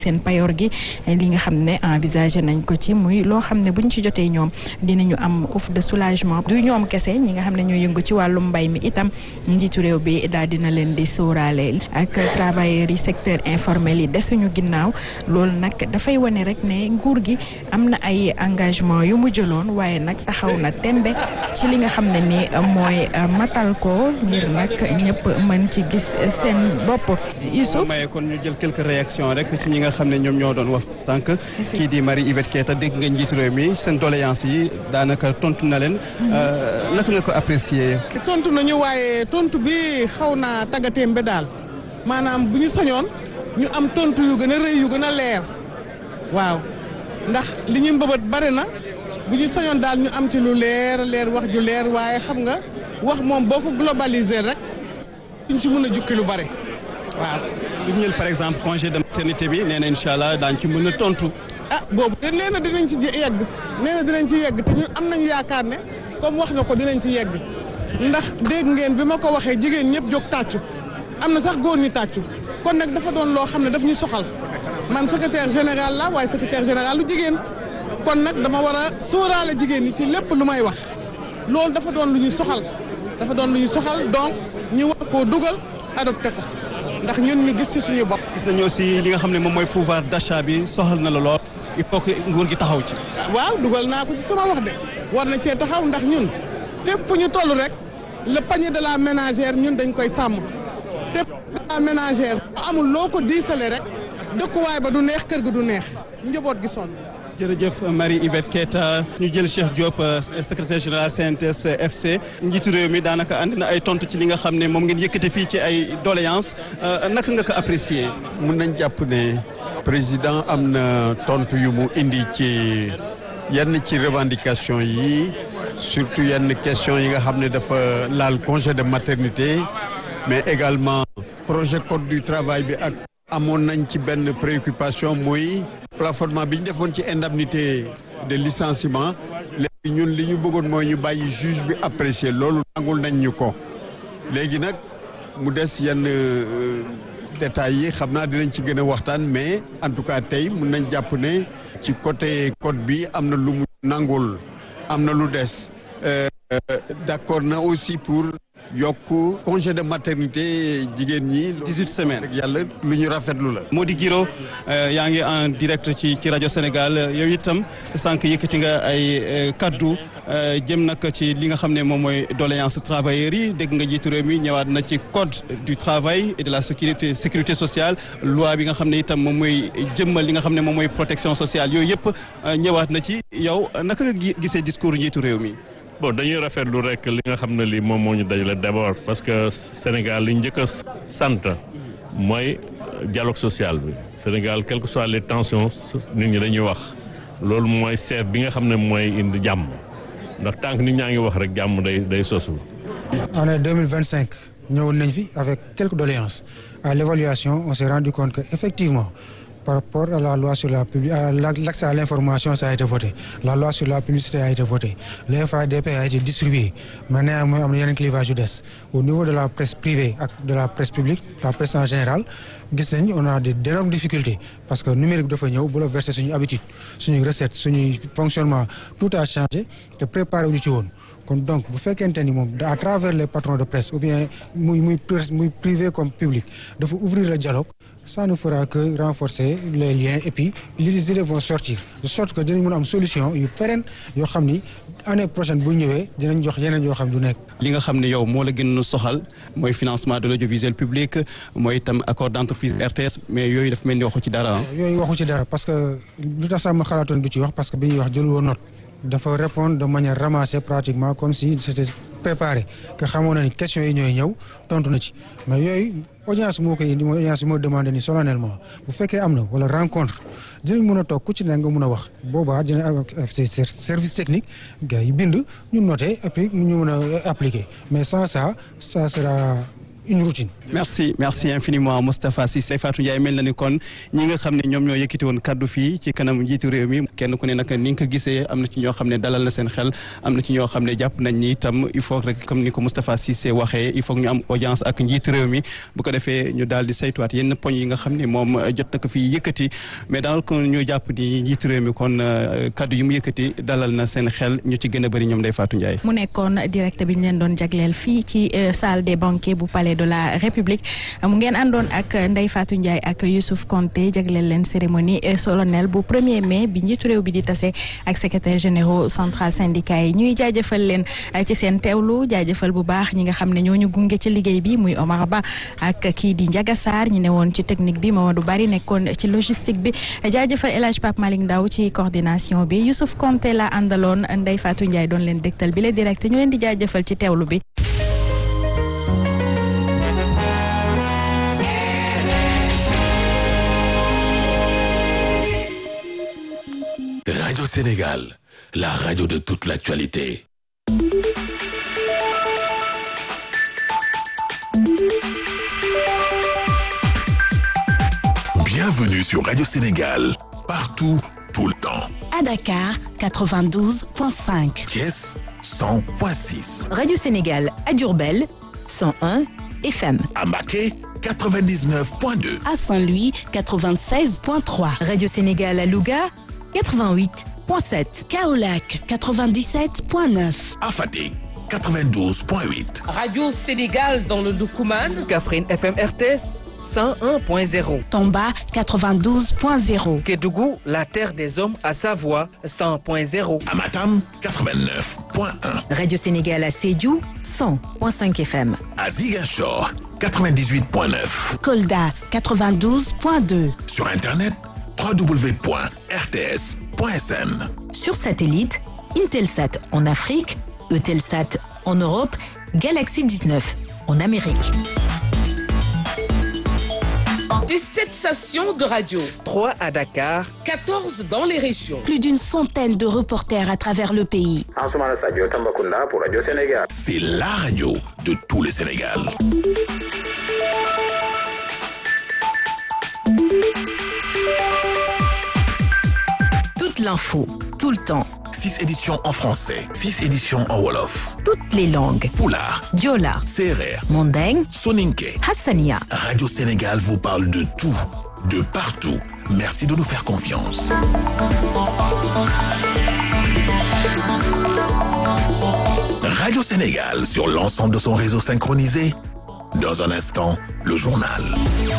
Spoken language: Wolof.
seen payoor gi li nga xam ne envisagé nañ ko ci muy loo xam ne buñ ci jotee ñoom dinañu am ouf de soulagement du ñoom kese ñi nga xam ne ñoo yëngu ci wàllum mbay mi itam njiitu réew bi daal dina leen di sóoraale ak travailleurs yi secteur informel yi desuñu ginnaaw loolu nag dafay wane rek ne nguur gi am na ay engagement yu mu jëloon waaye nag taxaw na tembe ci li nga xam ne ni mooy matal ko ngir nag ñëpp mën ci gis seen bopp Youssouf maye kon ñu jël quelques réactions rek ci ñi nga xam ne ñoom ñoo doon wax tànk kii di Marie Yvette Keita dégg nga njiitu réew mi seen doléance yi daanaka tontu na leen naka nga ko apprécier tontu nañu waaye tontu bi xaw naa taggatéem ba daal maanaam bu ñu sañoon ñu am tontu yu gën a rëy yu gën a leer waaw ndax li ñu mbëbët bari na bu ñu sañoon daal ñu am ci lu leer leer wax ju leer waaye xam nga wax moom boo ko globaliser rek duñ ci mën a jukki lu bari waaw. bu ñu jël par exemple congé de maternité bi nee na incha allah daañu ci mën a tontu. ah boobu de nee na dinañ ci yegg nee na dinañ ci yegg te ñun am nañu yaakaar ne comme wax na ko dinañ ci yegg ndax dégg ngeen bi ma ko waxee jigéen ñëpp jóg tàccu am na sax góor ñi tàccu kon nag dafa doon loo xam ne daf ñu soxal man secrétaire général la waaye secrétaire général lu jigéen kon nag dama war a sóoraale jigéen ñi ci lépp lu may wax loolu dafa doon lu ñu soxal dafa doon lu ñu soxal donc ñu war koo dugal adopté ko ndax ñun ñu gis ci suñu bopp. gis nañu aussi li nga xam ne moom mooy pouvoir d'achat bi soxal na la lool il faut que nguur gi taxaw ci. waaw dugal naa ko ci sama wax de war na cee taxaw ndax ñun fépp fu ñu toll rek le panier de la ménagère ñun dañ koy sàmm te la ménagère amul loo ko diisale rek dëkkuwaay ba du neex kër ga du neex njaboot gi sonn. jërëjëf Marie Yvette Keita ñu jël Cheikh Diop secrétaire général CNTS FC njiitu réew mi daanaka andi na ay tontu ci li nga xam ne moom ngeen yëkkate fii ci ay doléances naka nga ko apprécier. mun nañ jàpp ne président am na tontu yu mu indi ci yenn ci revendication yi surtout yenn question yi nga xam ne dafa laal congé de maternité mais également projet code du travail bi ak amoon nañ ci benn préoccupation muy plafonnement bi ñu defoon ci indemnité de licenciement léegi ñun li ñu bëggoon mooy ñu bàyyi juge bi apprécier loolu nangul nañ ñu ko léegi nag mu des yenn détails yi xam naa dinañ ci gën a waxtaan mais en tout cas tey mun nañ jàpp ne ci côté code bi am na lu mu nangul am na lu des d'accord na aussi pour yokk congé de maternité jigéen ñi. 18 semaines yàlla lu ñu rafetlu la. Mody Guiro yaa ngi en direct ci ci rajo Sénégal yow itam sànq yëkkati nga ay kaddu jëm nag ci li nga xam ne moom mooy doléance travailleurs yi dégg nga jiitu réew mi ñëwaat na ci code du travail et de la sécurité sécurité sociale loi bi nga xam ne itam moom mooy jëmmal li nga xam ne moom mooy protection sociale yooyu yëpp ñëwaat na ci yow naka nga gisee discours njiitu réew mi. bon dañuy rafetlu rek li nga xam ne lii moom moo ñu dajale d'abord parce que Sénégal li njëkk a sant mooy dialogue social bi Sénégal quelles que soient les tensions nit ñi dañuy wax loolu mooy chef bi nga xam ne mooy indi jàmm ndax tant que nit ñaa ngi wax rek jàmm day day sosu. année deux mille vingt cinq ñëwoon nañ fi avec quelques doléances à l'évaluation on s'est rendu compte que effectivement. par rapport à la loi sur la publi l'accès à l'information ça a été voté la loi sur la publicité a été votée le FADP a été distribué mais néanmoins am na yeneen clivage yu des au niveau de la presse privée ak de la presse publique la presse en général gis nañ on a des d'énormes difficultés parce que numérique bi dafa ñëw bouleverser suñu habitude suñuy recette suñuy fonctionnement tout a changé te préparé wu ñu ci woon kon donc bu fekkente ni moom à travers les patrons de presse ou bien muy muy muy privé comme public dafa ouvrir le dialogue ça ne fera que renforcer les liens et puis les idées vont sortir de sorte que dinañ mën a am solution yu pérenne yoo xam ni année prochaine bu ñëwee dinañ jox yeneen yoo xam du nekk. li nga xam ne yow moo la gën a soxal mooy financement de l'audiovisuel public mooy itam accord d'entreprise RTS mais yooyu daf mel ni waxu ci dara yooyu waxu ci dara parce que lu tax sax ma xalaatoon du ci wax parce que bi ñuy wax jëlu woon note dafa répondre de manière ramassée pratiquement comme si c'était préparé que xamoon na ni questions yi ñooy ñëw tontu na ci mais yooyu audience moo koy indi mooy audience bi moo demandé ni solennellement bu fekkee am na wala rencontre dinañ mën a toog ku ci ne nga mën a wax boobaa dina am service technique gars yi bind ñu noté et puis ñu mën a appliquer mais sans ça ça sera une routine. merci merci infiniment Moustapha Cissé Fatou Ndiaye mel na ni kon ñi nga xam ne ñoom ñoo yëkkati woon kaddu fii ci kanam njiitu réew mi kenn ku ne nag ni nga ko gisee am na ci ñoo xam ne dalal na seen xel am na ci ñoo xam ne jàpp nañ ni itam il faut rek comme ni ko Moustapha Cissé waxee il faut ñu am audience ak njiitu réew mi bu ko defee ñu daal di saytuwaat yenn poñ yi nga xam ne moom jot na ko fii yëkkati mais daal kon ñu jàpp ni njiitu réew mi kon kaddu yi mu yëkkati dalal na seen xel ñu ci gën a bëri ñoom Ndeye Fatou Ndiaye. mu nekkoon direct bi ñu leen doon jagleel fii ci salle des banquets bu palais de la République mu ngeen àndoon ak Ndeye Fatou Ndiaye ak Youssouf Konté jagleel leen cérémonie solennelle bu premier mai bi njiitu réew bi di tase ak secrétaire généraux central syndicat yi ñuy jaajëfal leen ci seen teewlu jaajëfal bu baax ñi nga xam ne ñoo ñu gunge ci liggéey bi muy Omar Ba ak kii di Ndiaga Sarr ñi ne woon ci technique bi Mamadou Bari nekkoon ci logistique bi jaajëfal El Hadj Pape Malick Ndaw ci coordination bi Youssouf Konté la àndaloon Ndeye Fatou Ndiaye doon leen dégtal bi la direct ñu leen di jaajëfal ci teewlu bi. Radio Sénégal, la radio de toute l'actualité. Bienvenue sur Radio Sénégal, partout, tout le temps. À Dakar, 92.5. Thiès, 100.6. Radio Sénégal à Diourbel, 101 FM. À Maquet, 99.2. À Saint-Louis, 96.3. Radio Sénégal à Louga, 88.7. Kaolac, 97.9. À Fatick, 92.8. Radio Sénégal dans le Doukouman. Kaffrine FM RTS 101.0. Tomba, 92.0. Kédougou, la terre des hommes à Savoie 100.0. À Matam, 89.1. Radio Sénégal à Sédhiou, 100.5 FM. À Ziguinchor, 98.9. Kolda, 92.2. Sur Internet, www.rts.sn. Sur satellite, Intelsat en Afrique, Eutelsat en Europe, Galaxy 19 en Amérique. 17 stations de radio. 3 à Dakar. 14 dans les régions. Plus d'une centaine de reporters à travers le pays. C'est la radio de tout le Sénégal. Toute l'info, tout le temps. 6 éditions en français, 6 éditions en Wolof. Toutes les langues. Poulard, Diola, Serer, Mandeng, Soninke. Hassania. Radio Sénégal vous parle de tout, de partout. Merci de nous faire confiance. Radio Sénégal sur l'ensemble de son réseau synchronisé. Dans un instant, le journal.